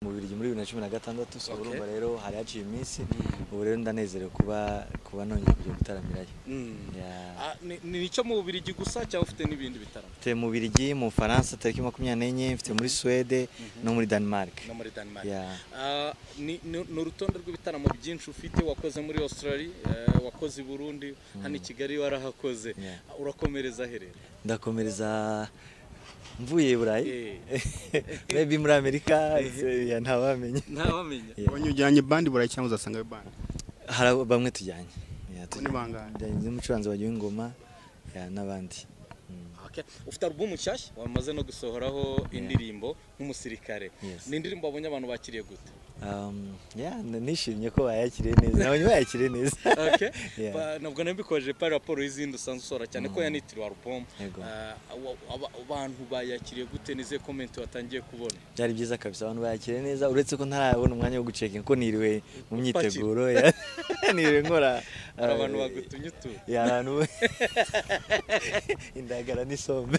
mu Bubiligi muri bibiri na cumi na gatandatu so Okay. urumva rero hari haciye iminsi Mm. ubu rero ndanezerewe kuba kuba nongeye kujya gutaramirayo Mm. Yeah. Ah, ni- ni icyo mu Bubiligi gusa cyangwa ufite n'ibindi bitaramo mfite mu Bubiligi mu Bufaransa tariki makumyabiri n'enye mfite muri Suwede no muri Denmark no muri Denmark Yeah. Ah, ni ni- ni urutonde rw'ibitaramo byinshi ufite wakoze muri Australia eh, wakoze i Burundi hano i Kigali warahakoze Yeah. Ah, urakomereza herera ndakomereza mvuye i Burayi Eh. maybe muri Amerika yeah, ntawamenya ntawamenya Yeah. abanye ujyanye bandi burayi cyangwa uzasanga bandi hari abo- bamwe tujyanye Yeah, Bo ni bangahe? tujyanye n'umucuranzi wa Ingoma yeah, n'abandi Mm. Okay. ufite alubumu nshyashya wamaze no gusohoraho indirimbo nk'umusirikare Yes. ni indirimbo wabonye abantu bakiriye gute Um, yeah, n- nishimye ko bayakiriye neza nabonye bayakiriye neza Okay. Yeah. Ba- nabwo nabikoje pari raporo y'izindi usanzwe usohora cyane ko yanitiriwe alubumu Yego. abantu bayakiriye gute n'izihe komenti watangiye kubona byari byiza kabisa abantu bayakiriye neza uretse ko ntarabona umwanya wo guceka ko niriwe mu myiteguro yeah. niriwe nkora hari abantu uh, bagutumye utuntu yeah, abantu indagara n'isombe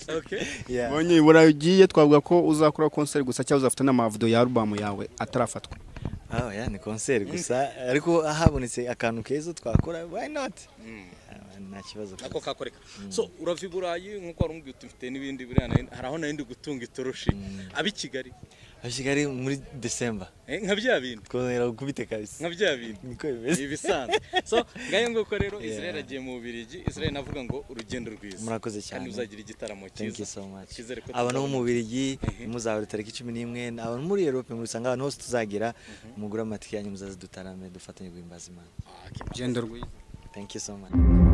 Okay. yeah. abanye i burayi ugiye twavuga ko uzakora concert gusa cyangwa uzafata n'amavido ya alubamu yawe atarafatwa Oh, yeah, ni concert gusa ariko habonetse akantu keza twakora why not Mm. Ah, nta kibazo kabisa. nako kakoreka so urava i burayi nk'uko wari umubwiye uti mfite n'ibindi biriya na- hari aho nari ndi gutunga itoroshi ab' i kigali Ab'i Kigali muri December Eh, nka bya bindi twongera gukubite kabisa nka bya bindi niko ni bimeze ibisanzwe so ngayo nguko rero Yeah. israel agiye mu bubirigi israel navuga ngo urugendo rwiza Murakoze cyane. kandi uzagira igitaramo Thank you cyiza so much. Icyizere ko Abantu bo tuzabona. mu Bubiligi muzahura tariki cumi n'imwe abantu muri Europe mubisanga abantu hose tuzagira mugure amatike yanyu muzaze dutarame dufatanye guhimbaza Imana. Ah, okay. genda rwiza Thank you so much.